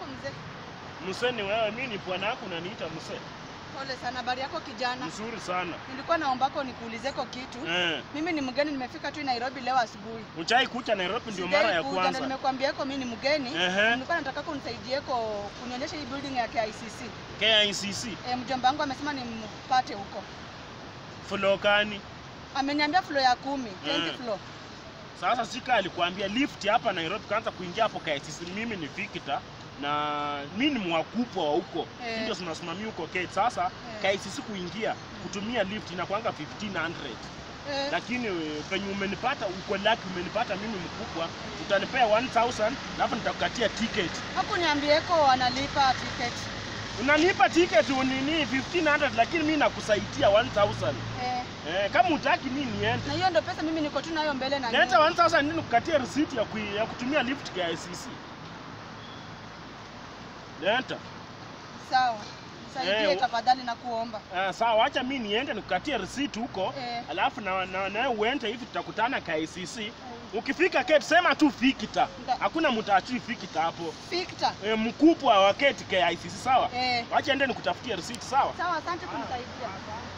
yako mzee? Msee ni wewe, mimi ni bwana yako unaniita msee. Pole sana. Habari yako kijana? Nzuri sana. Nilikuwa naombako nikuulizeko kitu. Eh. Mimi ni mgeni, nimefika tu Nairobi leo asubuhi. Uchai kucha Nairobi ndio Sijai mara ya kuja, na kwanza. Nimekuambiako mimi ni mgeni. Ehe. Nilikuwa nataka kunisaidieko kunionyesha hii building ya KICC. KICC. E, mjomba wangu amesema nimpate huko. Floor gani? Ameniambia floor ya kumi, 20 Mm. floor. Sasa sika alikwambia lift hapa Nairobi kaanza kuingia hapo KICC. Mimi ni Victor na mimi ni mwakupwa wa huko. Eh. Ndio tunasimamia huko Kate. Sasa Eh. KICC kuingia kutumia lift inakuanga 1500. Eh, Lakini eh, penye umenipata uko lucky umenipata mimi mkubwa, utanipea 1000 alafu nitakukatia ticket. hakuniambieko wanalipa ticket. Unanipa ticket unini 1500 lakini mimi nakusaidia 1000. Eh, Eh, kama utaki mimi niende. na hiyo ndio pesa mimi niko tu nayo mbele na Leta nyuma. 1000 nini kukatia receipt ya, kui, ya kutumia lift KICC. Leta. Sawa. Nisaidie Eh, tafadhali na kuomba. Uh, sawa, acha mimi niende nikukatie receipt huko. Eh. Alafu na na, na uende hivi tutakutana KICC. Ukifika Kate sema tu Fikita. Nda- Hakuna mtu achui Fikita hapo. Victor. E, mkubwa wa Kate KICC sawa? Eh. Wacha ende nikutafutie receipt sawa? Sawa, asante kunisaidia.